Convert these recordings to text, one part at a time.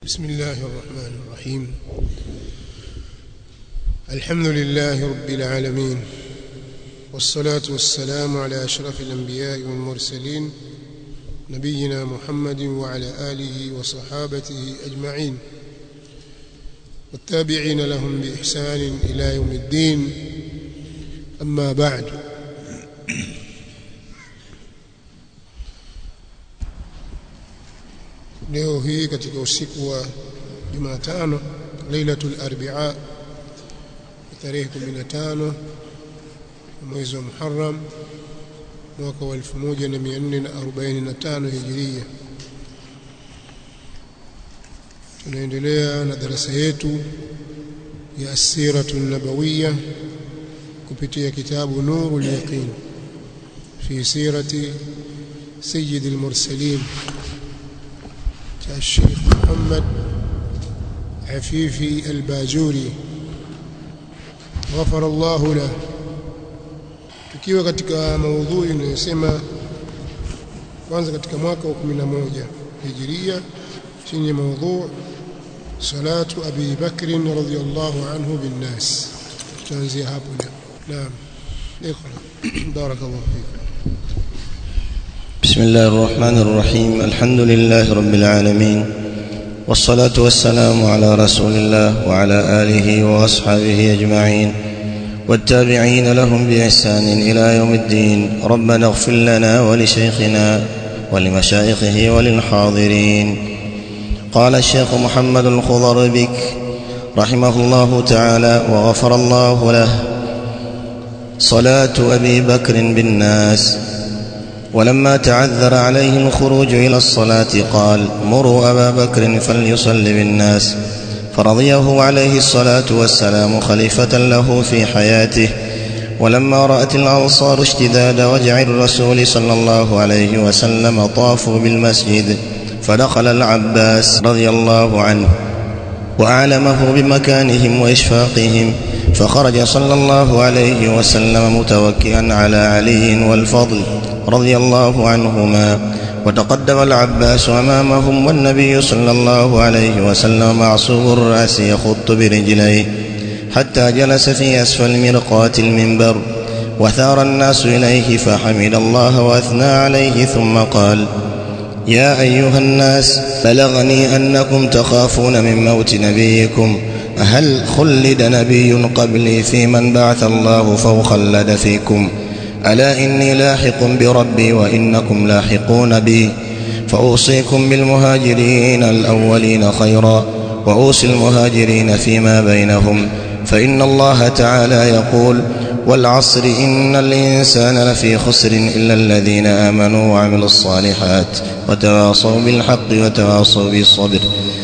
بسم الله الرحمن الرحيم الحمد لله رب العالمين والصلاة والسلام على أشرف الأنبياء والمرسلين نبينا محمد وعلى آله وصحابته أجمعين والتابعين لهم بإحسان إلى يوم الدين أما بعد leo hii katika usiku wa Jumatano Lailatul Arbi'a tarehe 15 mwezi wa Muharram mwaka wa 1445 Hijria tunaendelea na darasa yetu ya Asiratu Nabawiyya kupitia kitabu Nurul Yaqin fi sirati Sayyid al-Mursalin الشيخ محمد عفيفي الباجوري غفر الله له tukiwa katika maudhui inayosema kwanza katika mwaka wa 11 hijiria chini ya maudhu salatu abi bakr radhiyallahu anhu bin nas tutaanzia hapo leo naam اقرا بارك الله فيك بسم الله الرحمن الرحيم الحمد لله رب العالمين والصلاة والسلام على رسول الله وعلى آله وأصحابه أجمعين والتابعين لهم بإحسان إلى يوم الدين ربنا اغفر لنا ولشيخنا ولمشايخه وللحاضرين قال الشيخ محمد الخضر بك رحمه الله تعالى وغفر الله له صلاة أبي بكر بالناس ولما تعذر عليه الخروج إلى الصلاة قال مروا أبا بكر فليصل بالناس فرضيه عليه الصلاة والسلام خليفة له في حياته ولما رأت الأنصار اشتداد وجع الرسول صلى الله عليه وسلم طافوا بالمسجد فدخل العباس رضي الله عنه وأعلمه بمكانهم وإشفاقهم فخرج صلى الله عليه وسلم متوكئا على علي والفضل رضي الله عنهما وتقدم العباس أمامهم والنبي صلى الله عليه وسلم معصوب الرأس يخط برجليه حتى جلس في أسفل مرقاة المنبر وثار الناس إليه فحمد الله وأثنى عليه ثم قال يا أيها الناس بلغني أنكم تخافون من موت نبيكم هل خلد نبي قبلي في من بعث الله فوخلد فيكم ألا إني لاحق بربي وإنكم لاحقون بي فأوصيكم بالمهاجرين الأولين خيرا وأوصي المهاجرين فيما بينهم فإن الله تعالى يقول والعصر إن الإنسان لفي خسر إلا الذين آمنوا وعملوا الصالحات وتواصوا بالحق وتواصوا بالصبر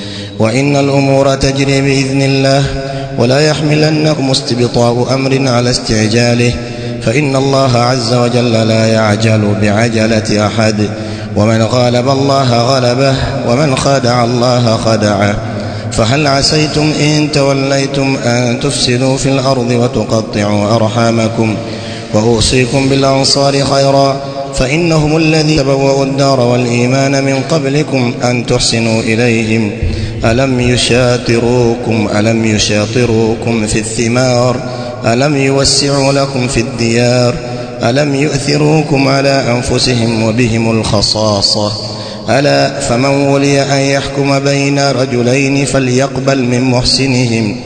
وإن الأمور تجري بإذن الله ولا يحملنكم استبطاء أمر على استعجاله فإن الله عز وجل لا يعجل بعجلة أحد ومن غالب الله غلبه ومن خادع الله خدعه فهل عسيتم إن توليتم أن تفسدوا في الأرض وتقطعوا أرحامكم وأوصيكم بالأنصار خيرا فإنهم الذين تبوأوا الدار والإيمان من قبلكم أن تحسنوا إليهم ألم يشاطروكم ألم يشاطروكم في الثمار ألم يوسعوا لكم في الديار ألم يؤثروكم على أنفسهم وبهم الخصاصة ألا فمن ولي أن يحكم بين رجلين فليقبل من محسنهم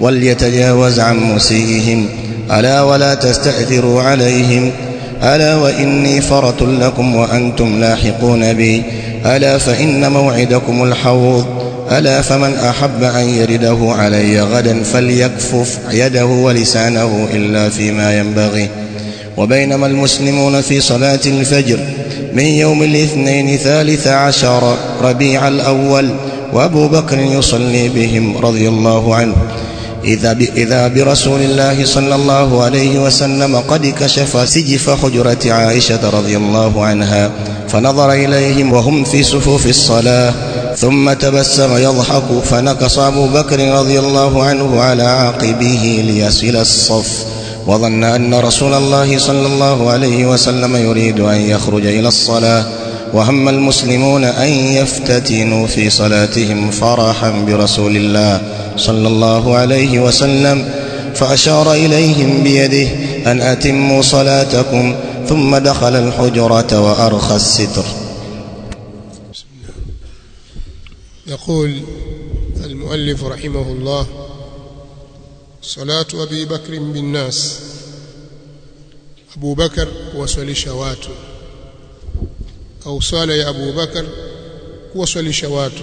وليتجاوز عن مسيئهم ألا ولا تستأثروا عليهم ألا وإني فرط لكم وأنتم لاحقون بي ألا فإن موعدكم الحوض ألا فمن أحب أن يرده علي غدا فليكفف يده ولسانه إلا فيما ينبغي وبينما المسلمون في صلاة الفجر من يوم الاثنين ثالث عشر ربيع الأول وأبو بكر يصلي بهم رضي الله عنه إذا, إذا برسول الله صلى الله عليه وسلم قد كشف سجف حجرة عائشة رضي الله عنها فنظر إليهم وهم في صفوف الصلاة ثم تبسم يضحك فنكص أبو بكر رضي الله عنه على عاقبه ليصل الصف وظن أن رسول الله صلى الله عليه وسلم يريد أن يخرج إلى الصلاة وهم المسلمون ان يفتتنوا في صلاتهم فرحا برسول الله صلى الله عليه وسلم فاشار اليهم بيده ان اتموا صلاتكم ثم دخل الحجره وارخى الستر يقول المؤلف رحمه الله صلاة أبي بكر بالناس أبو بكر kuwaswalisha watu au swala ya Abu Bakar kuwaswalisha watu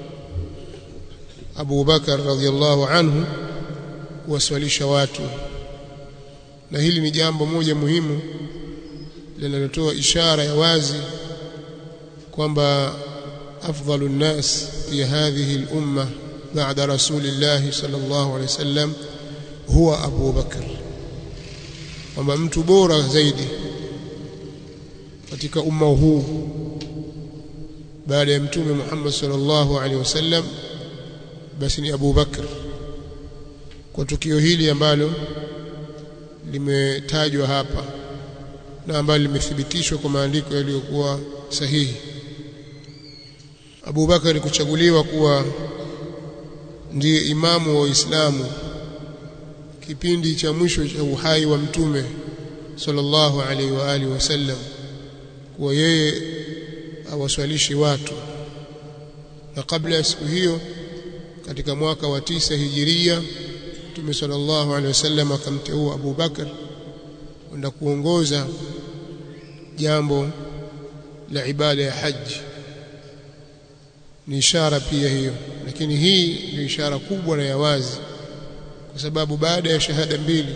Abu Bakar radhiallahu anhu kuwaswalisha watu na hili ni jambo moja muhimu linalotoa ishara ya wazi kwamba afdalu nnas fi hadhihi al-umma ba'da rasulillah sallallahu alayhi wasallam huwa Abu Bakr kwamba mtu bora zaidi katika umma huu baada ya mtume Muhammad sallallahu alaihi wasallam basi ni Abu Bakr kwa tukio hili ambalo limetajwa hapa na ambalo limethibitishwa kwa maandiko yaliyokuwa sahihi Abu Bakar kuchaguliwa kuwa ndiye imamu wa Uislamu kipindi cha mwisho cha uhai wa mtume sallallahu alaihi wa alihi wasallam kuwa yeye awaswalishi watu na kabla ya siku hiyo katika mwaka wa tisa hijiria mtume sallallahu alaihi wasallam akamteua Abu Bakar kwenda kuongoza jambo la ibada ya haji ni ishara pia hiyo lakini hii ni ishara kubwa na ya wazi kwa sababu baada ya shahada mbili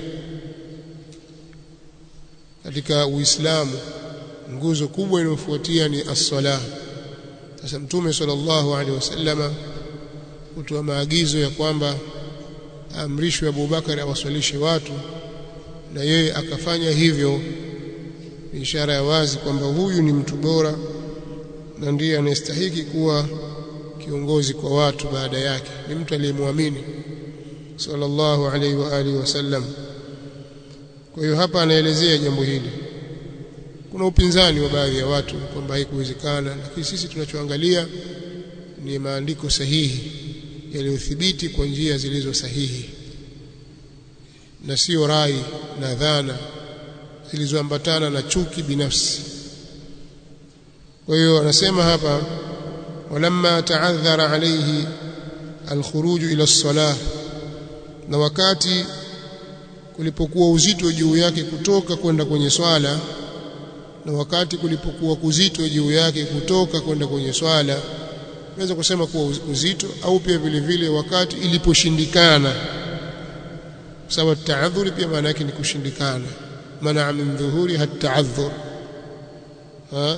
katika Uislamu nguzo kubwa inayofuatia ni as-salah sasa mtume sallallahu alaihi wasallama kutoa maagizo ya kwamba amrishwe Abu Bakar awaswalishe watu na yeye akafanya hivyo ni ishara ya wazi kwamba huyu ni mtu bora na ndiye anayestahiki kuwa kiongozi kwa watu baada yake ni mtu aliyemwamini sallallahu alaihi wa alihi wasallam kwa hiyo hapa anaelezea jambo hili kuna upinzani wa baadhi ya watu kwamba haikuwezekana lakini sisi tunachoangalia ni maandiko sahihi yaliyothibiti kwa njia zilizo sahihi na sio rai na dhana zilizoambatana na chuki binafsi kwa hiyo anasema hapa walamma ta'adhara alayhi alkhuruj ila as-salah na wakati kulipokuwa uzito juu yake kutoka kwenda kwenye swala na wakati kulipokuwa kuzito juu yake kutoka kwenda kwenye swala naweza kusema kuwa uzito au pia vile vile wakati iliposhindikana sababu taadhuri pia maana yake ni kushindikana maana min dhuhuri hataadhur ha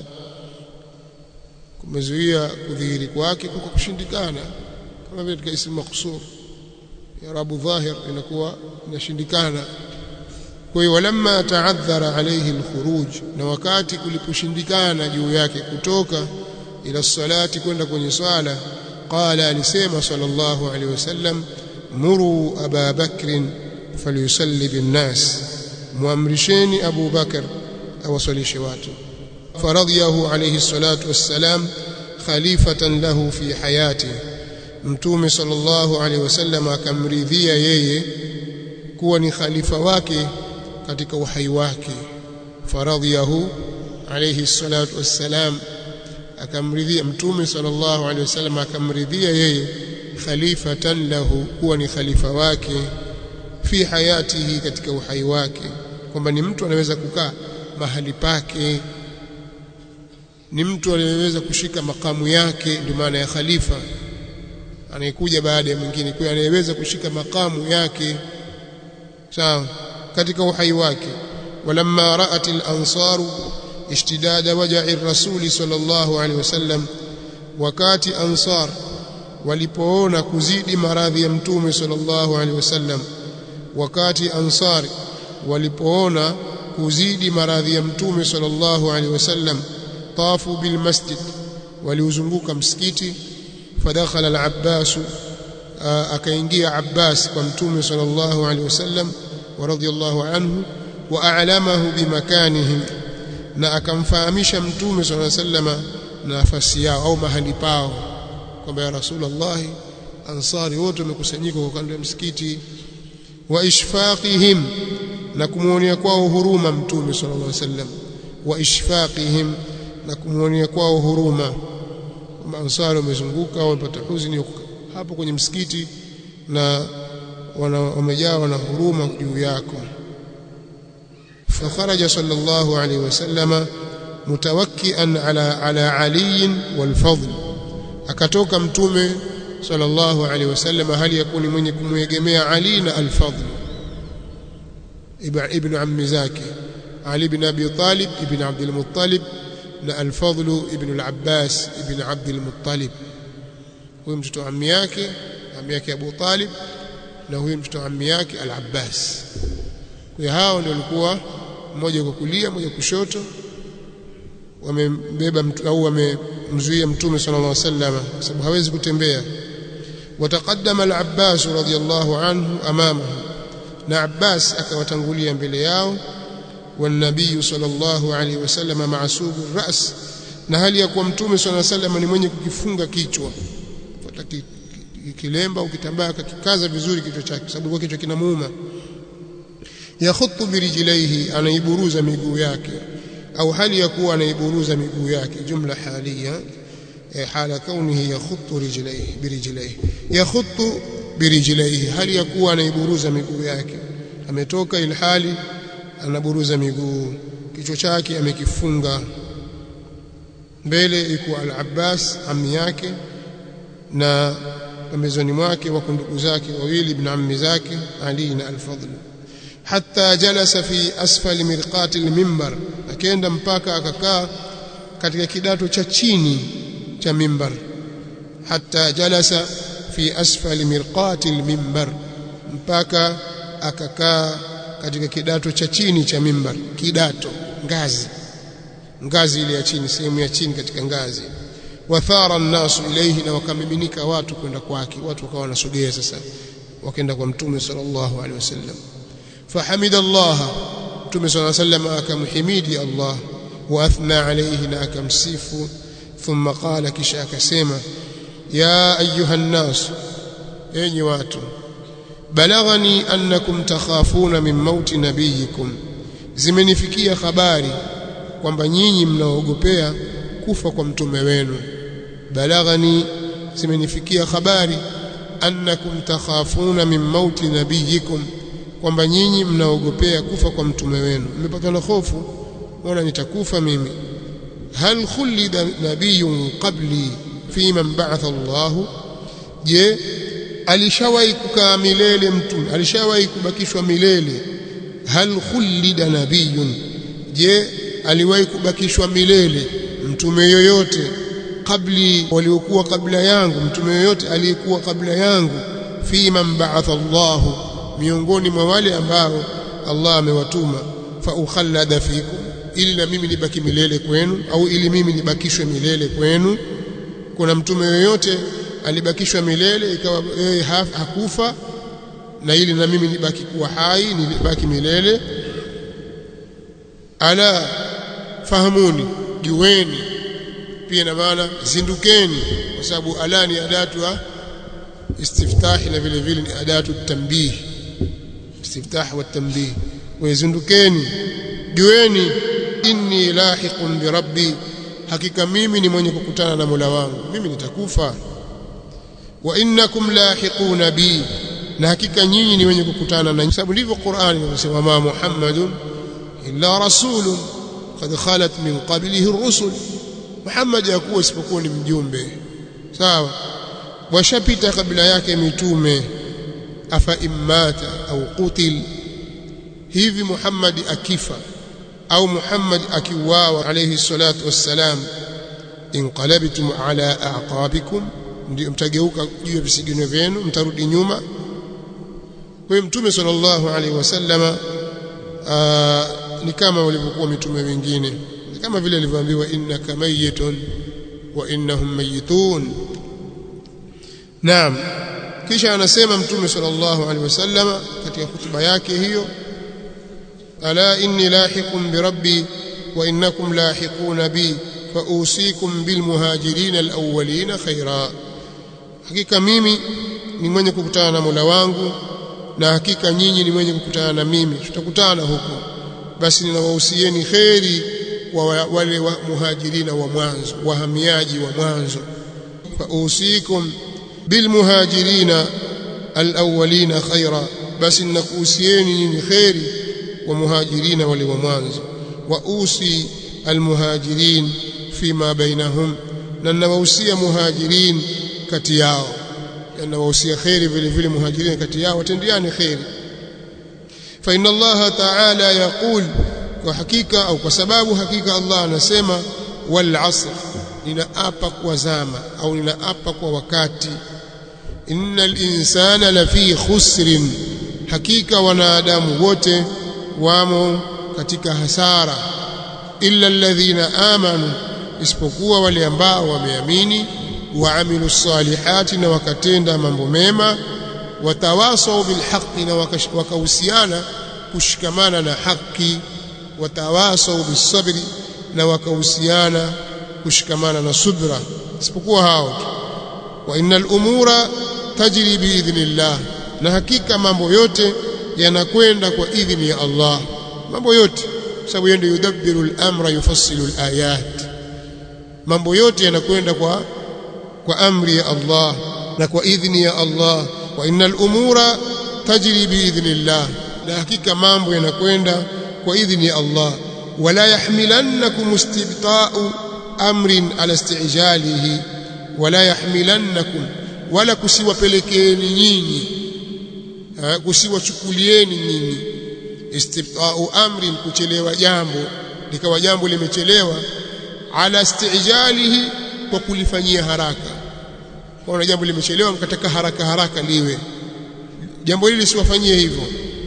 kumezuia kudhihiri kwake kwa kushindikana kama vile katika ismu maksur ya rabu dhahir inakuwa inashindikana kwa hiyo walamma taadhara alayhi alkhuruj na wakati kuliposhindikana juu yake kutoka ila salati kwenda kwenye swala qala alisema sallallahu alayhi wasallam muru aba bakrin falyusalli binnas muamrisheni abu bakar awasalishe watu faradhiyahu alayhi salatu wassalam khalifatan lahu fi hayati mtume sallallahu alayhi wasallam akamridhia yeye kuwa ni khalifa wake katika uhai wake faradhiyahu alayhi salatu wassalam akamridhia mtume sallallahu alayhi wasallam akamridhia yeye khalifatan lahu kuwa ni khalifa wake fi hayatihi katika uhai wake kwamba ni mtu anaweza kukaa mahali pake ni mtu anayeweza kushika makamu yake ndio maana ya khalifa anayekuja baada ya mwingine kwa anayeweza kushika makamu yake sawa katika uhai wake walamma ra'at al-ansaru ishtidada waj'i ar-rasul sallallahu alaihi wasallam wakati ansar walipoona kuzidi maradhi ya mtume sallallahu alaihi wasallam wakati ansar walipoona kuzidi maradhi ya mtume sallallahu alaihi wasallam tafu bil masjid waliuzunguka msikiti fadakhala al-abbas akaingia abbas kwa mtume sallallahu alaihi wasallam wa radiyallahu anhu wa a'lamahu bimakanihim na akamfahamisha mtume sallallahu alaihi wasallam nafasi yao au mahali pao kwamba ya rasulullah ansari wote wamekusanyika kwa kando ya msikiti wa ishfaqihim na kumuonea kwao huruma mtume sallallahu alaihi wasallam wa ishfaqihim na kumuonea kwao huruma maansari wamezunguka wamepata huzuni hapo kwenye msikiti na wamejawa na huruma juu yako فخرج صلى الله عليه وسلم متوكئا على على علي والفضل akatoka mtume sallallahu alaihi wasallam hali yakuni mwenye kumwegemea Ali na al-Fadl ibn ammi zake Ali ibn Abi Talib ibn Abd al-Muttalib na al-Fadl ibn al-Abbas ibn Abd al-Muttalib huyo mtoto ammi yake ammi yake Abu Talib na huyo mtoto ammi yake al-Abbas kwa hao ndio walikuwa mmoja kwa kulia mmoja kushoto wamembeba mtu au wamemzuia mtume sallallahu alaihi wasallam kwa sababu hawezi kutembea wataqaddama al-Abbas radiyallahu anhu amamahu na Abbas akawatangulia mbele yao والنبي صلى الله عليه وسلم معصوب الراس na hali ya kuwa mtume صلى الله عليه وسلم ni mwenye kukifunga kichwa fuata kilemba au kitambaa akakikaza vizuri kichwa chake sababu kwa kichwa kinamuuma yakhutu birijlaihi anaiburuza miguu yake au hali ya kuwa anaiburuza miguu yake jumla halia hala kaunihi yakhutu rijlaihi birijlaihi yakhutu birijlaihi hali ya kuwa anaiburuza miguu yake ametoka ilhali anaburuza miguu kichwa chake amekifunga mbele iko al-Abbas ammi yake na pembezoni mwake wako ndugu zake wawili ibn ammi zake Ali na al-Fadl hatta jalasa fi asfali mirqati al-minbar akaenda mpaka akakaa katika kidato cha chini cha mimbar hatta jalasa fi asfali mirqati al-minbar mpaka akakaa katika kidato cha chini cha mimbar kidato ngazi ngazi ile ya chini sehemu ya chini katika ngazi wathara an-nasu ilayhi na wakamiminika watu kwenda kwake watu wakawa wanasogea sasa wakaenda kwa mtume sallallahu alaihi wasallam fahamida Allah mtume sallallahu alaihi wasallam akamhimidi Allah wa athna alayhi na akamsifu thumma qala kisha akasema ya ayuha an-nas enyi watu balaghani annakum takhafuna min mauti nabiyikum zimenifikia habari kwamba nyinyi mnaogopea kufa kwa mtume wenu balaghani zimenifikia habari annakum takhafuna min mauti nabiyikum kwamba nyinyi mnaogopea kufa kwa mtume wenu mmepatwa na hofu mbona nitakufa mimi hal khulida nabiyyun qabli fi man ba'atha Allah je alishawahi kukaa milele mtume alishawahi kubakishwa milele hal khulida nabiyun je aliwahi kubakishwa milele mtume yoyote kabli waliokuwa kabla yangu mtume yoyote aliyekuwa kabla yangu fi man ba'atha Allah miongoni mwa wale ambao Allah amewatuma fa ukhallada fikum ili na mimi nibaki milele kwenu au ili mimi nibakishwe milele kwenu kuna mtume yoyote alibakishwa milele ikawa yeye hakufa na ili na mimi nibaki kuwa hai nibaki milele ala fahamuni jueni pia na maana zindukeni kwa sababu ala ni adatu ya istiftahi na vile vile ni adatu tambih istiftah wa tambih wazindukeni jueni inni lahiqun bi rabbi hakika mimi ni mwenye kukutana na Mola wangu mimi nitakufa wa innakum lahiquna bi na hakika nyinyi ni wenye kukutana na sababu ndivyo Qur'ani inasema ma Muhammadun illa rasulun qad khalat min qablihi ar-rusul Muhammad yakuwa isipokuwa ni mjumbe sawa washapita kabla yake mitume afa immata au qutil hivi Muhammad akifa au Muhammad akiuawa alayhi salatu wassalam inqalabtum ala aqabikum ndio mtageuka juu ya visigino vyenu mtarudi nyuma kwa mtume sallallahu alaihi wasallama ni kama walivyokuwa mitume wengine ni kama vile alivyoambiwa innaka mayitun wa innahum mayitun naam kisha anasema mtume sallallahu alaihi wasallama katika hutuba yake hiyo ala inni lahiqun bi rabbi wa innakum lahiquna bi فأوصيكم بالمهاجرين الأولين خيرا hakika mimi ni mwenye kukutana na Mola wangu na hakika nyinyi ni mwenye kukutana na mimi tutakutana huko basi ninawahusieni kheri wa wale wa muhajirina wa mwanzo wahamiaji wa mwanzo fausikum bilmuhajirina alawwalina khaira basi ninakuhusieni nyinyi kheri wa muhajirina wale wa mwanzo wa usi almuhajirin fima bainahum na ninawahusia muhajirin kati yao ninawahusia kheri vile vile muhajirin kati yao watendeane kheri fa inna allaha ta'ala yaqul kwa hakika au kwa sababu hakika Allah anasema wal asr ninaapa kwa zama au ninaapa kwa wakati innal insana lafi khusrin hakika wanadamu wote wamo katika hasara illa alladhina amanu isipokuwa wale ambao wameamini waamilu salihati na wakatenda mambo mema watawasau bilhaqi na wakahusiana kushikamana na haki watawasau bisabri na wakahusiana kushikamana na subra isipokuwa hao tu wa innal umura tajri biidhnillah na hakika mambo yote yanakwenda kwa idhini ya Allah mambo yote sababu yeye ndiye yudabbiru al-amra yufassilu al-ayat mambo yote yanakwenda kwa kwa amri ya Allah na kwa idhini ya Allah wa innal umura tajri biidhnillah na hakika mambo yanakwenda kwa idhini ya Allah wala yahmilannakum istibta'u amrin ala istijalihi wala yahmilannakum wala kusiwapelekeeni nyinyi kusiwachukulieni nyinyi istibta'u amrin kuchelewa jambo likawa jambo limechelewa ala istijalihi kwa kulifanyia haraka kwa jambo limechelewa mkataka haraka haraka liwe jambo hili siwafanyie hivyo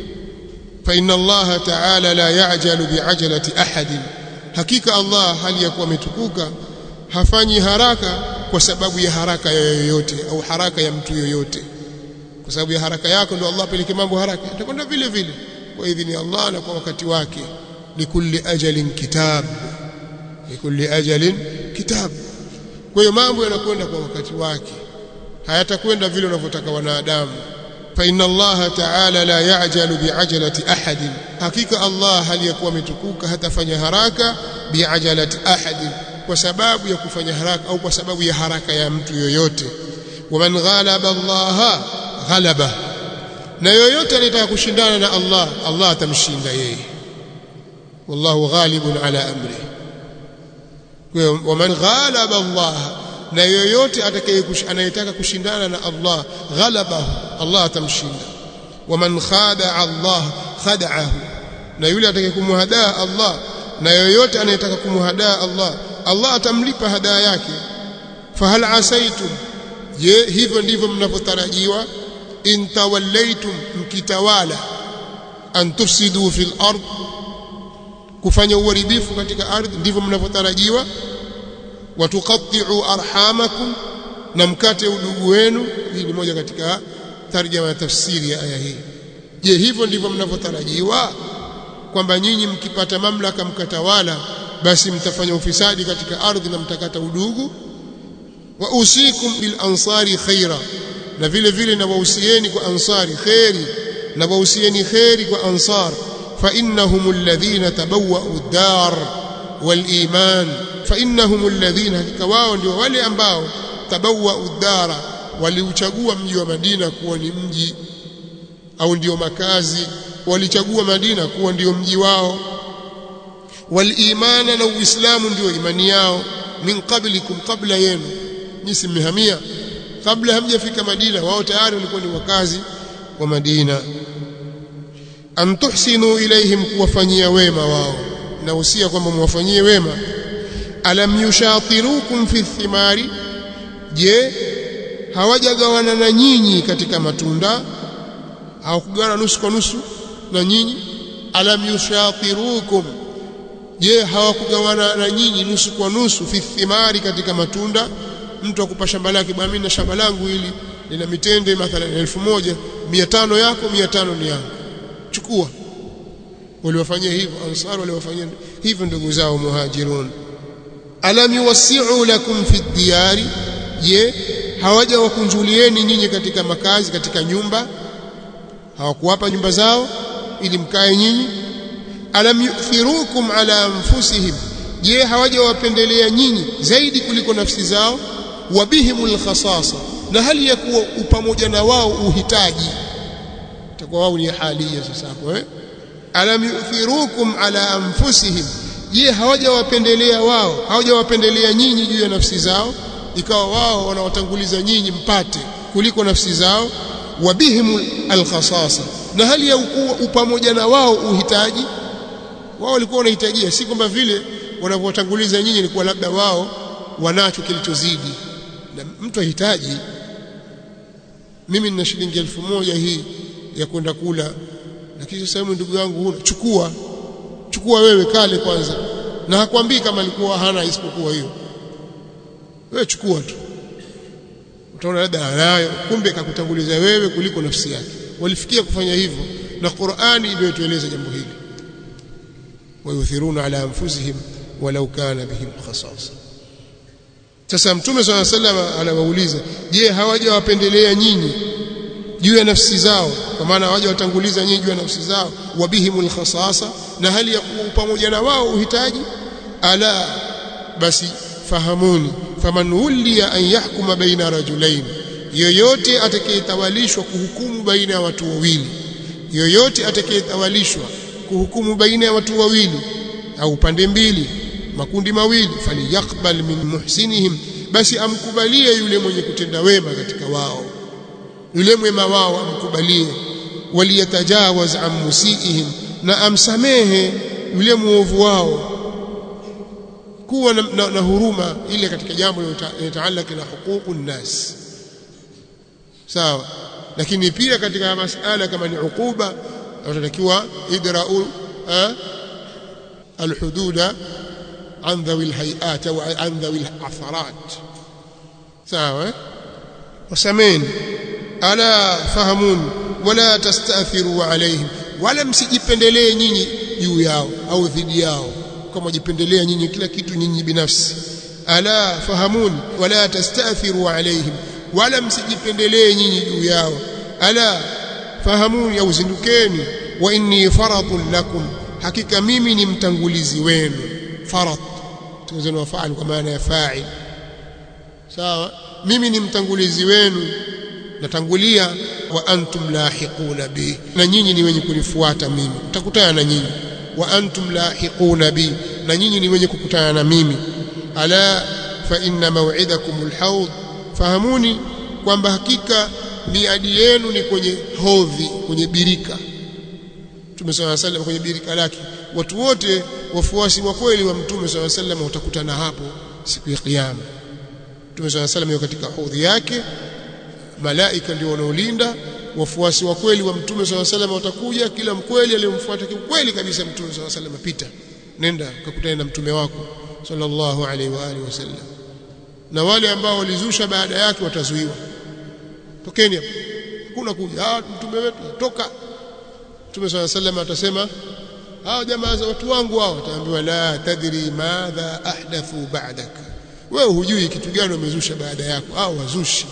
fa inna Allah ta'ala la ya'jalu bi'ajalati ahadin hakika Allah hali ya kuwa ametukuka hafanyi haraka kwa sababu ya haraka ya yoyote au haraka ya mtu yoyote kwa sababu ya haraka yako ndio Allah peleke mambo haraka itakwenda vile vile kwa idhini ya Allah na kwa wakati wake likulli ajalin kitab likulli ajalin kitab kwa hiyo mambo yanakwenda kwa wakati wake hayatakwenda vile unavyotaka wanadamu fa inna Allah ta'ala la ya'jalu bi'ajalati ahadin hakika Allah hali ya kuwa ametukuka hatafanya haraka bi'ajalati ahadin kwa sababu ya kufanya haraka au kwa sababu ya haraka ya mtu yoyote waman ghalaba Allah ghalaba na yoyote anayetaka kushindana na Allah Allah atamshinda yeye wallahu ghalibun ala amri kwa hiyo waman ghalaba Allah na yoyote atakaye anayetaka kushindana na Allah ghalabahu Allah atamshinda waman khada Allah khada'ahu na yule atakaye kumhadaa Allah na yoyote anayetaka kumhadaa Allah Allah atamlipa hadaa yake fahal asaitum je hivyo ndivyo mnavyotarajiwa in tawallaitum mkitawala an tufsidu fil ard kufanya uharibifu katika ardhi ndivyo mnavyotarajiwa watuqatti'u arhamakum na mkate udugu wenu hii ni moja katika tarjama ya tafsiri ya aya hii je hivyo ndivyo mnavyotarajiwa kwamba nyinyi mkipata mamlaka mkatawala basi mtafanya ufisadi katika ardhi na mtakata udugu wa usikum bil ansari khaira na vile vile na wahusieni kwa ansari khairi na wahusieni khairi kwa ansar fa innahum alladhina tabawwa'u ad-dar wal iman fa innahum alladhina hakika wao ndio wale ambao tabawwa'u ad-dara waliuchagua mji wa Madina kuwa ni mji au ndio makazi walichagua Madina kuwa ndio mji wao walimana na uislamu ndio imani yao min qablikum qabla yenu nyisi mmehamia kabla hamjafika Madina wao tayari walikuwa ni wakazi wa Madina an tuhsinu ilaihim kuwafanyia wema wao na usia kwamba mwafanyie wema alam yushatirukum fi thimari je hawajagawana na nyinyi katika matunda hawakugawana nusu kwa nusu na nyinyi alam yushatirukum je hawakugawana na nyinyi nusu kwa nusu fi thimari katika matunda mtu akupa shamba lake bwana mimi na shamba langu hili lina mitende mathalan elfu moja mia tano yako mia tano ni yangu chukua waliwafanyia hivyo ansar waliwafanyia hivyo ndugu zao muhajirun alam yuwassi'u lakum fi diyari je hawaja wakunjulieni nyinyi katika makazi katika nyumba hawakuwapa nyumba zao ili mkae nyinyi alam yu'thirukum ala anfusihim je hawaja wapendelea nyinyi zaidi kuliko nafsi zao wabihimul khasasa na hali ya kuwa pamoja na wao uhitaji itakuwa wao ni halia sasa hapo eh alam yu'thirukum ala anfusihim je hawajawapendelea wao hawajawapendelea nyinyi juu ya nafsi zao ikawa wao wanawatanguliza nyinyi mpate kuliko nafsi zao wabihim alkhasasa na hali ya upamoja na wao uhitaji wao walikuwa wanahitajia si kwamba vile wanavyotanguliza nyinyi ni kwa labda wao wanacho kilichozidi na mtu ahitaji mimi nina shilingi elfu moja hii ya kwenda kula lakini sasa ndugu yangu huna chukua chukua wewe kale kwanza na hakwambii kama alikuwa hana isipokuwa hiyo wewe chukua tu utaona labda anayo kumbe kakutanguliza wewe kuliko nafsi yake walifikia kufanya hivyo na Qur'ani ndio tueleza jambo hili wayuthiruna ala anfusihim walau kana bihim khasasa sasa mtume swalla sallam anawauliza je hawajawapendelea nyinyi juu ya nafsi zao kwa maana hawajawatanguliza nyinyi juu ya nafsi zao wabihimul khasasa na hali ya kuwa pamoja na wao uhitaji ala basi fahamuni faman uliya an yahkuma baina rajulain yoyote atakayetawalishwa kuhukumu baina ya watu wawili yoyote atakayetawalishwa kuhukumu baina ya watu wawili au pande mbili makundi mawili faliyakbal min muhsinihim basi amkubalie yule mwenye kutenda wema katika wao yule mwema wao amkubalie waliyatajawaz an musiihim na amsamehe yule muovu wao kuwa na, na, na huruma ile katika jambo linalotaalaka na huququ nnas sawa lakini pia katika masala kama ni ukuba tunatakiwa idra'u alhududa an dhawi alhayat au an dhawi alatharat sawa wasameni ala fahamun wala tastathiru alaihim wala msijipendelee nyinyi juu yao au dhidi yao kama jipendelea nyinyi kila kitu nyinyi binafsi ala fahamun wala tastathiru alaihim wala msijipendelee nyinyi juu yao ala fahamuni au zindukeni wa inni faradun lakum hakika mimi ni mtangulizi wenu farad tuzeni wa faal kwa maana ya fa'il sawa mimi ni mtangulizi wenu natangulia wa antum lahiquna bi na nyinyi ni wenye kunifuata mimi mtakutana na nyinyi wa antum lahiquna bi na nyinyi ni wenye kukutana na mimi ala fa inna maw'idakum alhawd fahamuni kwamba hakika miadi yenu ni kwenye hodhi kwenye birika Mtume swalla sallam kwenye birika lake watu wote wafuasi wa kweli wa Mtume swalla sallam watakutana hapo siku ya kiyama Mtume swalla sallam yuko katika hodhi yake malaika ndio wanaolinda wafuasi wa kweli wa Mtume swalla sallam watakuja kila mkweli aliyemfuata kweli kabisa Mtume swalla sallam pita nenda ukakutane na mtume wako sallallahu alaihi wa alihi wasallam na wale ambao walizusha baada yake watazuiwa tokeni hapo hakuna kuja ah mtume wetu toka mtume swalla sallam atasema hao jamaa za watu wangu hao wataambiwa la tadri madha ahdathu ba'dak wewe hujui kitu gani wamezusha baada yako au wazushi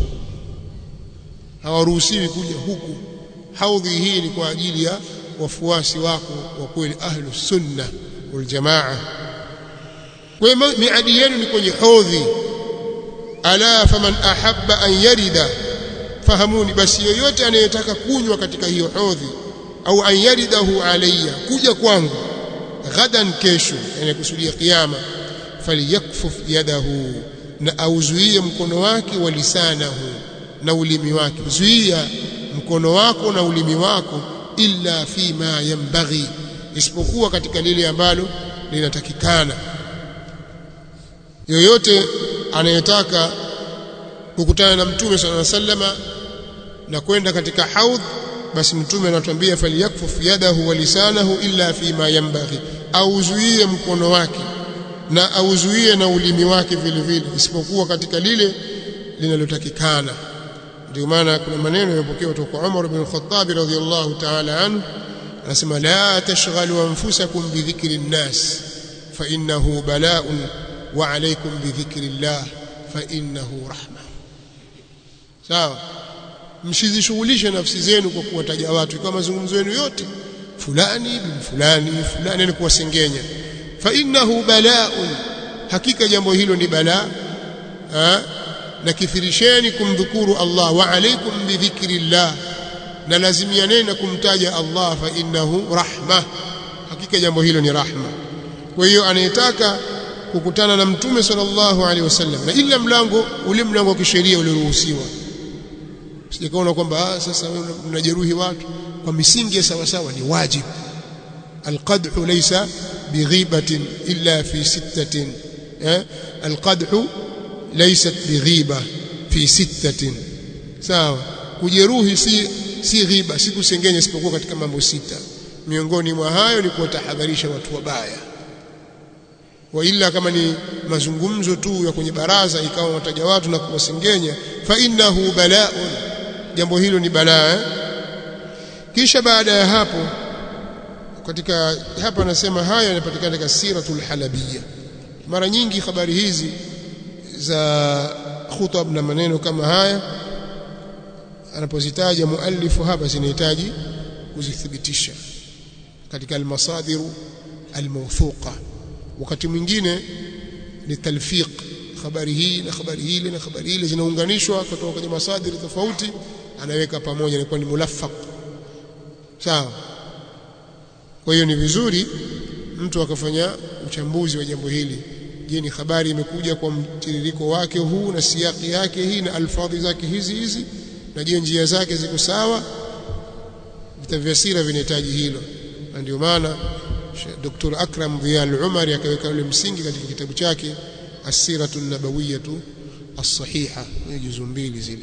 hawaruhusiwi kuja huku haudhi hii ni kwa ajili ya wafuasi wako wa kweli ahlu sunna wal jamaa kwa hiyo miadi yenu ni kwenye hodhi ala faman ahabba an yarida fahamuni basi yoyote anayetaka kunywa katika hiyo hodhi au an yaridahu alayya kuja kwangu ghadan kesho yani kusudia kiyama falyakfuf yadahu na auzuie mkono wake wa lisanahu na ulimi wake zuia mkono wako na ulimi wako illa fima yambaghi isipokuwa katika lile ambalo linatakikana yoyote anayetaka kukutana na mtume sallallahu alaihi wasallama na kwenda katika haudh basi mtume anatuambia falyakfuf yadahu wa lisanahu illa fima yambaghi auzuie mkono wake na auzuie na ulimi wake vile vile isipokuwa katika lile linalotakikana ndio maana kuna maneno yapokewa kutoka kwa Umar ibn al-Khattab radhiyallahu ta'ala anhu anasema la tashghalu anfusakum bi dhikri an-nas fa innahu bala'un wa alaikum bidhikrillah fa innahu rahma sawa msizishughulishe nafsi zenu kwa kuwataja watu kama mazungumzo yenu yote fulani bin fulani fulani ni kuwasengenya fa innahu bala'un hakika jambo hilo ni balaa na kithirisheni kumdhukuru Allah wa alaikum bidhikrillah na lazimianeni na kumtaja Allah fa innahu rahma hakika jambo hilo ni rahma kwa hiyo anayetaka kukutana na mtume sallallahu alaihi wasallam na ila mlango ule mlango wa kisheria ulioruhusiwa sijakaona kwamba sasa wewe unajeruhi watu kwa misingi ya sawa sawa ni wajibu alqadhu laysa bighibatin illa fi sittatin eh alqadhu laysat bighiba fi sittatin sawa kujeruhi si si ghiba si kusengenya isipokuwa katika mambo sita miongoni mwa hayo ni kuwatahadharisha watu wabaya wa illa kama ni mazungumzo tu ya kwenye baraza ikawa wataja watu na kuwasengenya fa innahu bala'un jambo hilo ni balaa eh? kisha baada ya hapo katika hapa anasema haya yanapatikana katika siratul halabiyya mara nyingi habari hizi za khutab na maneno kama haya anapozitaja muallifu hapa zinahitaji kuzithibitisha katika almasadiru almawthuqa wakati mwingine ni talfiq habari hii na habari hile na habari hile zinaunganishwa kutoka kwenye masadiri tofauti anaweka pamoja inakuwa ni mulaffaq sawa kwa hiyo ni vizuri mtu akafanya uchambuzi wa jambo hili je ni habari imekuja kwa mtiririko wake huu na siyaki yake hii na alfadhi zake hizi hizi na je njia zake ziko sawa vitabu vya sira vinahitaji hilo na ndio maana Dr. Akram Dhiya al-Umari akaweka ule msingi katika kitabu chake As-Siratu an-Nabawiyyatu as-Sahiha ni juzu mbili zile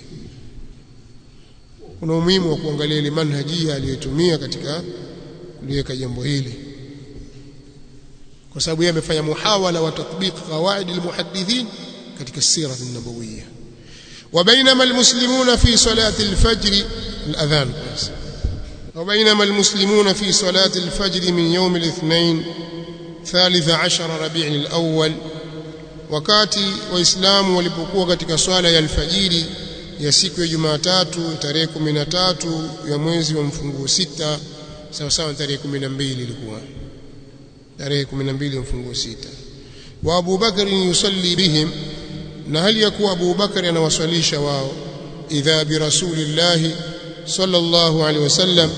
kuna umuhimu wa kuangalia ile manhajia aliyotumia katika kuliweka jambo hili kwa sababu yeye amefanya muhawala wa tatbiq qawaid al-muhaddithin katika sira an-nabawiyya وبينما المسلمون في صلاة الفجر الأذان وبينما المسلمون في صلاة الفجر من يوم الاثنين ثالث عشر ربيع الأول wakati waislamu walipokuwa katika swala ya alfajiri ya siku ya Jumatatu tarehe 13 ya mwezi wa mfunguo sita sawa sawa tarehe 12 ilikuwa tarehe 12 ya mfunguo sita wa Abu Bakar yusalli bihim na hali ya kuwa Abu Bakar anawaswalisha wao idha bi rasulillah sallallahu alaihi wasallam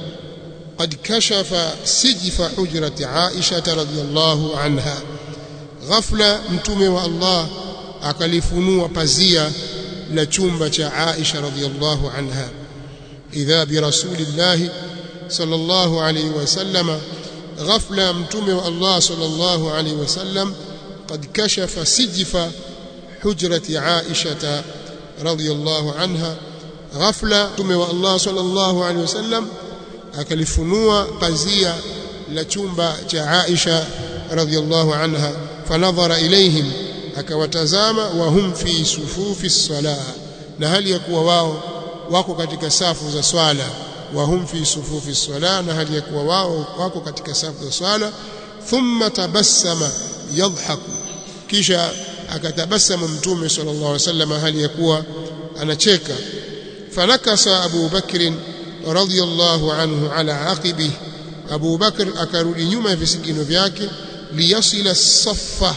قد كشف سجف حجرة عائشة رضي الله عنها ghafla mtume wa Allah akalifunua pazia la chumba cha Aisha radhiallahu anha idha bi rasulillah sallallahu alayhi wasallam ghafla mtume wa Allah sallallahu alayhi wasallam qad kashafa sijfa hujrati Aisha radhiallahu anha ghafla mtume wa Allah sallallahu alayhi wasallam akalifunua pazia la chumba cha Aisha radhiallahu anha fanadhara ilaihim akawatazama wa hum fi sufufi salah na hali ya kuwa wao wako katika safu za swala wa hum fi sufufi salah na hali ya kuwa wao wako katika safu za swala thumma tabassama yadhaku kisha akatabasama mtume sallallahu alaihi wasallam hali ya kuwa anacheka fanakasa Abu Bakr radhiyallahu anhu ala aqibi Abu Bakr akarudi nyuma ya visigino vyake liyasila saffa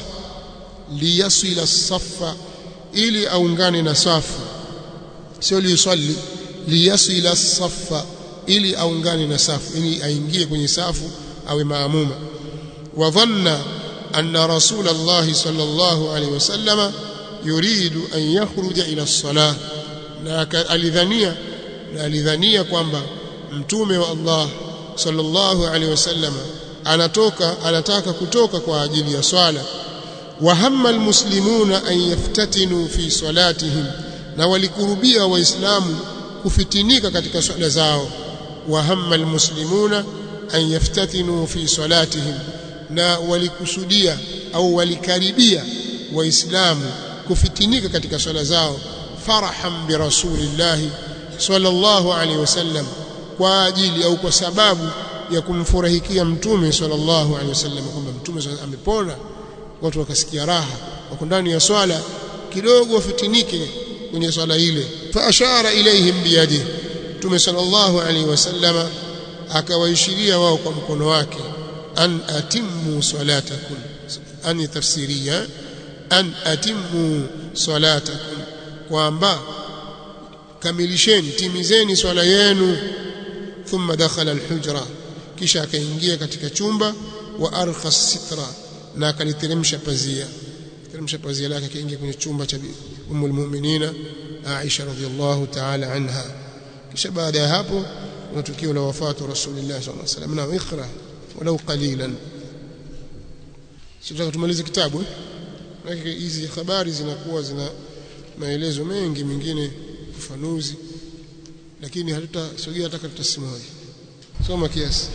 liyasila saffa ili aungane na safu sio liyusalli liyasila saffa ili aungane na safu ili aingie kwenye safu awe maamuma wa dhanna anna rasul Allah sallallahu alaihi wasallam yuridu an yakhruja ila as-salah na alidhania na alidhania kwamba mtume wa Allah sallallahu alaihi wasallam anatoka anataka kutoka kwa ajili ya swala wahamma almuslimuna an yaftatinu fi salatihim na walikurubia waislamu kufitinika katika swala zao wahamma almuslimuna an yaftatinu fi salatihim na walikusudia au walikaribia waislamu kufitinika katika swala zao farahan bi rasulillah sallallahu alaihi wasallam kwa ajili au kwa sababu ya kumfurahikia mtume sallallahu alaihi wasallam kwamba mtume amepona watu wakasikia raha wako ndani ya swala kidogo wafitinike kwenye swala ile fa ashara ilaihim biyadihi Mtume sallallahu alaihi wasallama akawaishiria wao kwa mkono wake an atimmu salatakum an tafsiria an atimmu salatakum kwamba kamilisheni timizeni swala yenu thumma dakhala alhujra kisha akaingia katika chumba wa arkha sitra na akaliteremsha pazia teremsha pazia lake akaingia kwenye chumba cha ummul mu'minina Aisha radhiallahu ta'ala anha kisha baada ya hapo kuna tukio la wafatu rasulillah sallallahu alaihi wasallam na ikra walau qalilan sitaka tumalize kitabu eh hizi habari zinakuwa zina maelezo mengi mengine ufafanuzi lakini hatutasogea hata karatasi moja soma kiasi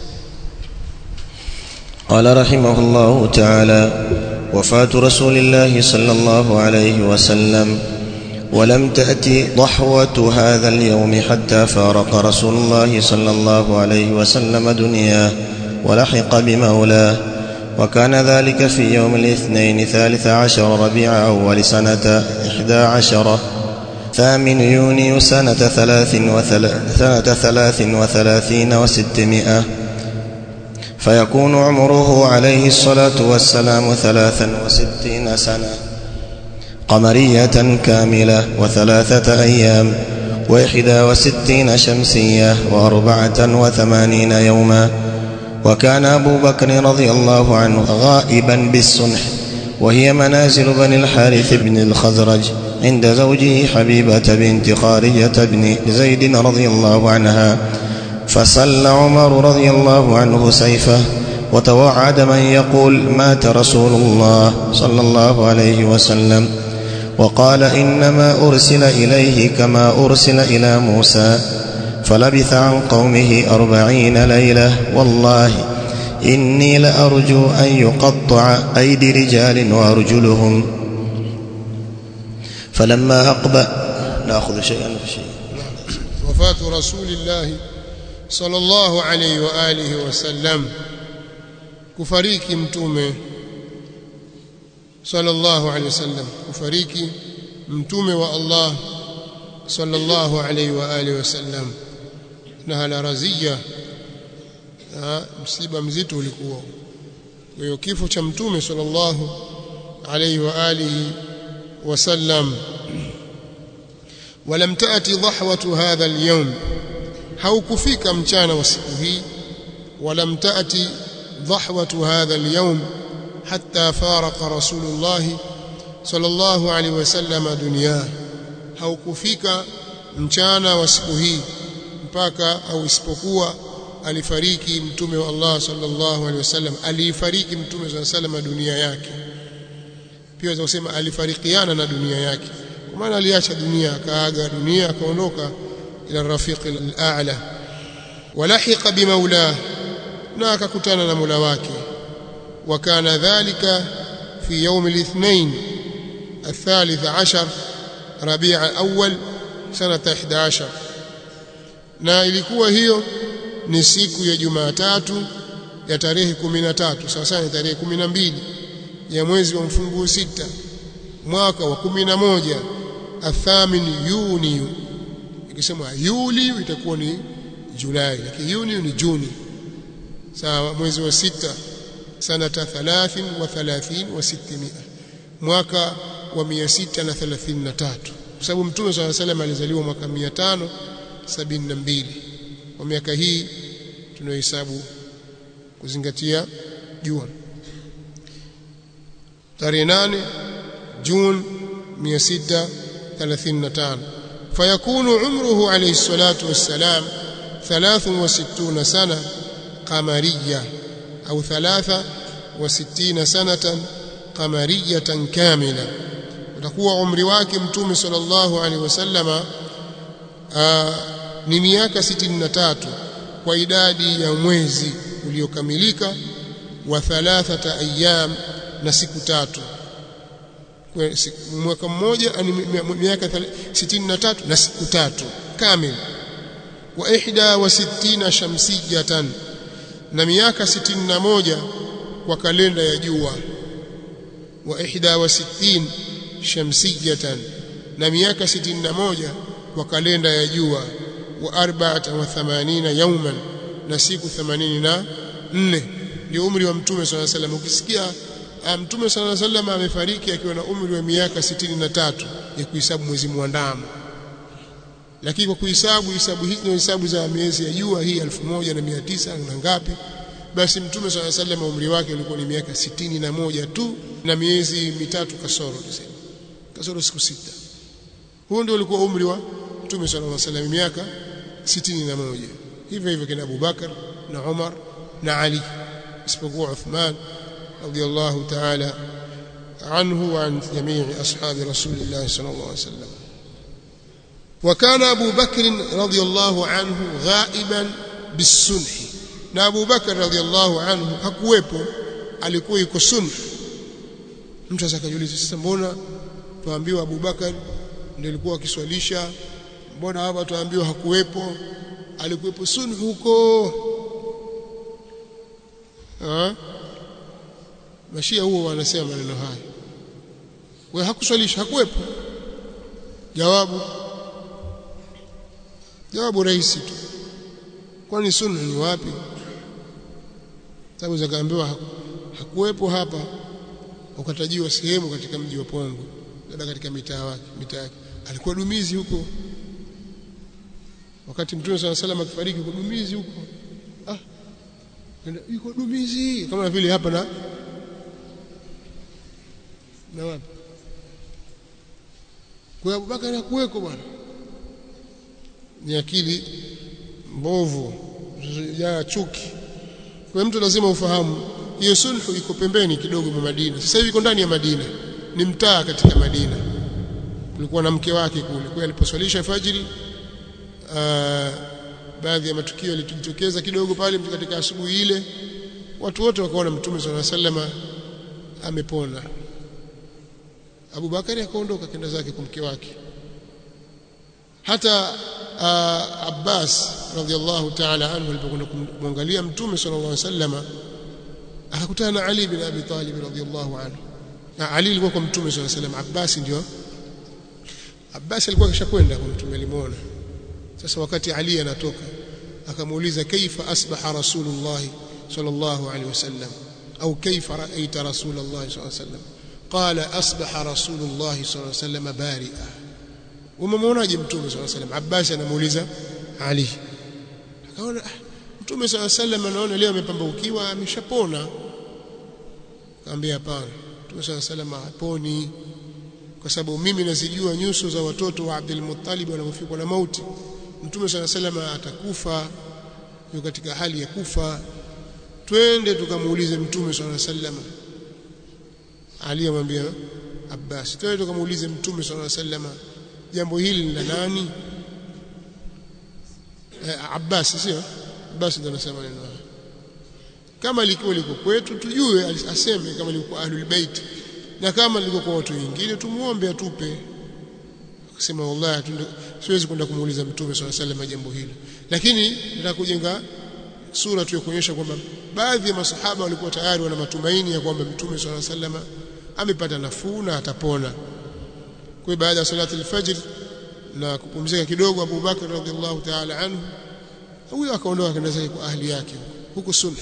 قال رحمه الله تعالى وفاة رسول الله صلى الله عليه وسلم ولم تأتي ضحوة هذا اليوم حتى فارق رسول الله صلى الله عليه وسلم دنياه ولحق بمولاه وكان ذلك في يوم الاثنين ثالث عشر ربيع أول سنة إحدى عشرة ثامن يونيو سنة ثلاث, وثل... سنة ثلاث وثلاثين وستمائة فيكون عمره عليه الصلاة والسلام ثلاثا وستين سنة قمرية كاملة وثلاثة أيام وإحدى وستين شمسية وأربعة وثمانين يوما وكان أبو بكر رضي الله عنه غائبا بالصنح وهي منازل بني الحارث بن الخزرج عند زوجه حبيبة بنت خارجة بن زيد رضي الله عنها فصلى عمر رضي الله عنه سيفه وتوعد من يقول مات رسول الله صلى الله عليه وسلم وقال إنما أرسل إليه كما أرسل إلى موسى فلبث عن قومه أربعين ليلة والله إني لأرجو أن يقطع أيدي رجال وأرجلهم فلما أقبل نأخذ شيئا فشيء وفاة رسول الله صلى الله عليه وآله وسلم kufariki mtume sallallahu alaihi wasallam kufariki mtume wa Allah sallallahu alaihi wa alihi wasallam na hala razia msiba mzito ulikuwa kwa hiyo kifo cha mtume sallallahu alaihi wa alihi wasallam ولم تأتي ضحوة هذا اليوم haukufika mchana wa siku hii ولم تأتي ضحوة هذا اليوم حتى فارق رسول الله صلى الله عليه وسلم دنياه haukufika mchana wa siku hii mpaka au isipokuwa alifariki mtume wa Allah sallallahu alaihi wasallam alifariki mtume sallallahu alaihi wasallam dunia yake pia waweza kusema alifarikiana na dunia yake kwa maana aliacha dunia akaaga dunia akaondoka ila rafiq al-a'la walahiqa bimaulah na akakutana na Mola wake wakana dhalika fi يوم الاثنين الثالث عشر ربيع أول سنة 11 na ilikuwa hiyo ni siku ya Jumatatu ya tarehe 13 sawa sawa tarehe 12 ya mwezi wa mfunguo sita mwaka wa 11 athamin Yuni ikisema Yuli itakuwa ni Julai lakini Yuni ni Juni sawa mwezi wa sita sanata 30 wa 30 wa 600 mwaka wa 633 kwa sababu mtume swalla salam alizaliwa mwaka 572 kwa miaka hii tunayohesabu kuzingatia jua tarehe 8 Juni 635 fayakunu umruhu alayhi salatu wassalam 63 sana قمرية أو ثلاثة وستين سنة قمرية كاملة utakuwa umri wake mtume sallallahu alaihi wasallama ni miaka 63 kwa idadi ya mwezi uliokamilika wa thalathata ayyam na siku tatu mwaka mmoja ni miaka 63 na siku tatu kamili wa ihda wa sittina shamsiyatan na miaka 61 kwa kalenda ya jua wa ihda wa sittin shamsiyatan na miaka 61 kwa kalenda ya jua wa arba'ata wa thamanina yawman na siku 84 ndio umri wa mtume swalla sallam ukisikia mtume swalla sallam amefariki akiwa na umri wa miaka 63 ya kuhesabu mwezi muandamo lakini kwa kuhesabu hisabu hizi ni hisabu za miezi ya jua hii 1900 na ngapi basi mtume swalla sallam umri wake ulikuwa ni miaka 61 tu na miezi mitatu kasoro tuseme kasoro siku sita huo ndio ulikuwa umri wa mtume sallallahu alaihi wasallam miaka 61 hivyo hivyo kina Abu Bakar na Umar na Ali isipokuwa Uthman radiyallahu ta'ala anhu wa an jamii ashabi rasulillah sallallahu alaihi wasallam وكان أبو بكر رضي الله عنه غائبا بالسنح na Abu Bakar radhiallahu anhu hakuwepo alikuwa yuko sunna mtu asakajiuliza sasa mbona tuambiwa Abu Bakar ndiye alikuwa akiswalisha mbona hapa tuambiwa hakuwepo alikuwepo sunna huko ha? mashia huo wanasema maneno haya wewe hakuswalisha hakuwepo jawabu jawabu rahisi tu kwani sunna ni wapi sababu zakaambiwa hakuwepo hapa ukatajiwa sehemu katika mji wa Pongo labda katika mitaa wake mitaa yake alikuwa dumizi huko wakati mtume swalla salam akifariki kwa dumizi huko ah yuko dumizi kama vile hapa na na wapi kwa Abubakar hakuweko bwana ni akili mbovu ya chuki kwa mtu lazima ufahamu hiyo sulhu iko pembeni kidogo mwa Madina sasa hivi iko ndani ya Madina ni mtaa katika Madina kulikuwa na mke wake kule kwa aliposwalisha fajiri baadhi ya matukio yalitokeza kidogo pale katika asubuhi ile watu wote wakaona mtume swalla sallama amepona Abu Bakari akaondoka kenda zake kwa mke wake hata uh, Abbas radhiallahu ta'ala anhu alipokwenda kumwangalia mtume sallallahu alaihi wasallam akakutana na Ali bin Abi Talib radhiallahu anhu na Ali alikuwa kwa mtume sallallahu alaihi wasallam Abbas ndio Abbas alikuwa kishakwenda kwa mtume alimuona sasa wakati Ali anatoka akamuuliza kaifa asbaha rasulullah sallallahu alaihi wasallam au kaifa ra'aita rasulullah sallallahu alaihi wasallam qala asbaha rasulullah sallallahu alaihi wasallam bari'a umemwonaje mtume sallallahu alaihi wasallam Abbas anamuuliza Ali akaona mtume sallallahu alaihi wasallam anaona leo amepambaukiwa ameshapona akamwambia hapana mtume sallallahu alaihi wasallam haponi kwa sababu mimi nazijua nyuso za watoto wa Abdul Muttalib wanapofikwa na mauti mtume sallallahu alaihi wasallam atakufa yuko katika hali ya kufa twende tukamuulize mtume sallallahu alaihi wasallam Ali amwambia Abbas twende tukamuulize mtume sallallahu alaihi wasallam jambo hili ni la nani eh, Abbas sio Abbas ndo anasema neno kama likuwa liko kwetu tujue aseme kama liko ahlul bait na kama liko kwa watu wengine tumuombe atupe akasema wallahi siwezi kwenda kumuuliza mtume swalla sallam jambo hili lakini nataka kujenga sura tu ya kuonyesha kwamba baadhi ya masahaba walikuwa tayari wana matumaini ya kwamba mtume swalla sallam amepata nafuu na atapona kwa baada ya salati al-fajr na kupumzika kidogo Abu Bakar radhiallahu ta'ala anhu huyo akaondoka kwenda zake kwa ahli yake huko sunna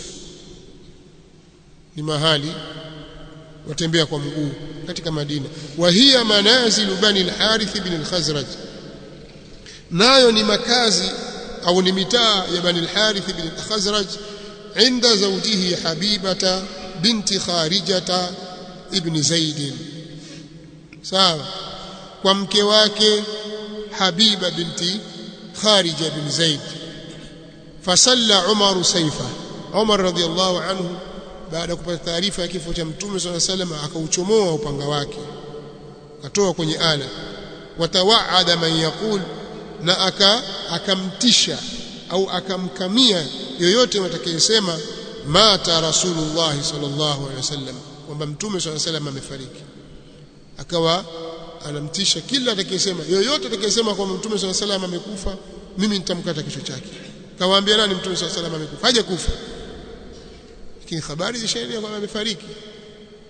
ni mahali watembea kwa mguu katika Madina wa hiya manazilu bani al-Harith ibn al-Khazraj nayo ni makazi au ni mitaa ya bani al-Harith ibn al-Khazraj inda zawjihi Habibata binti Kharijata ibn Zaid sawa kwa mke wake Habiba binti Kharija bin Zaid fasalla Umar saifa Umar radhiallahu anhu baada ya kupata taarifa ya kifo cha Mtume swalla sallam akauchomoa upanga wake akatoa kwenye ala watawaada man yaqul na aka akamtisha au akamkamia yoyote atakayesema mata rasulullah sallallahu alaihi wasallam kwamba Mtume swalla sallam amefariki akawa anamtisha kila atakayesema yoyote atakayesema kwamba Mtume swalla sallam amekufa mimi nitamkata kichwa chake kawaambia nani Mtume swalla sallam amekufa haja kufa lakini habari zishaenea kwamba amefariki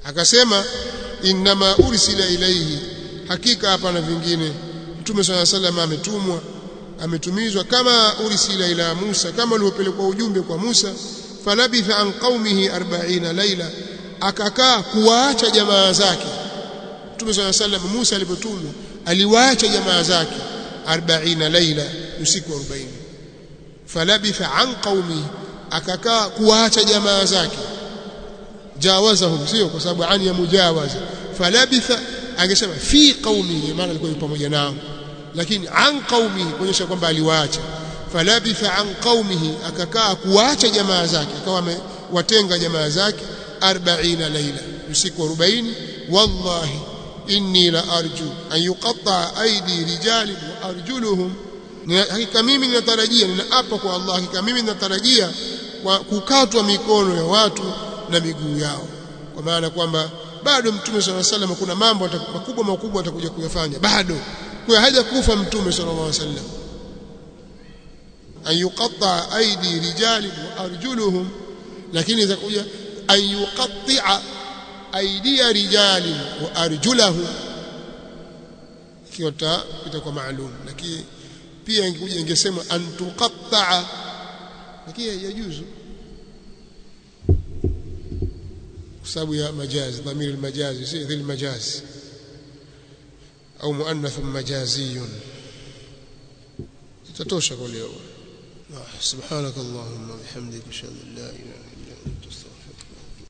akasema innama ursila ilaihi hakika hapana vingine mtume swalla sallam ametumwa ametumizwa kama ursila ila Musa kama uliopelekwa ujumbe kwa Musa falabitha an qaumihi 40 laila akakaa kuwaacha jamaa zake mtume swalla sallam Musa alipotumwa aliwaacha jamaa zake 40 laila usiku 40 falabitha an qaumihi akakaa kuwaacha jamaa zake jawazahum sio kwa sababu ani ya mujawaza falabitha angesema fi qaumihi maana alikuwa pamoja nao lakini an qaumihi kuonyesha kwamba aliwaacha falabitha an qaumihi akakaa kuwaacha jamaa zake akawa amewatenga jamaa zake 40 laila usiku 40 wallahi inni la arju an yuqatta aidi rijali wa arjuluhum hakika mimi ninatarajia ninaapa kwa Allah hakika mimi ninatarajia kukatwa mikono ya watu na miguu yao kwa maana kwamba bado mtume sallallahu alaihi wasallam kuna mambo makubwa makubwa atakuja kuyafanya bado kwa haja kufa mtume sallallahu alaihi wasallam an yuqatta aidi rijali wa arjuluhum lakini itakuja an yuqatti'a aidia rijali wa arjulahum kiota itakuwa maalum lakini pia ingekuja ingesema an tuqatta'a lakini yajuzu kwa sababu ya majazi dhamiri almajazi si dhil majazi au muannath majaziyun tatosha kwa leo subhanakallahumma bihamdika ashhadu an la ilaha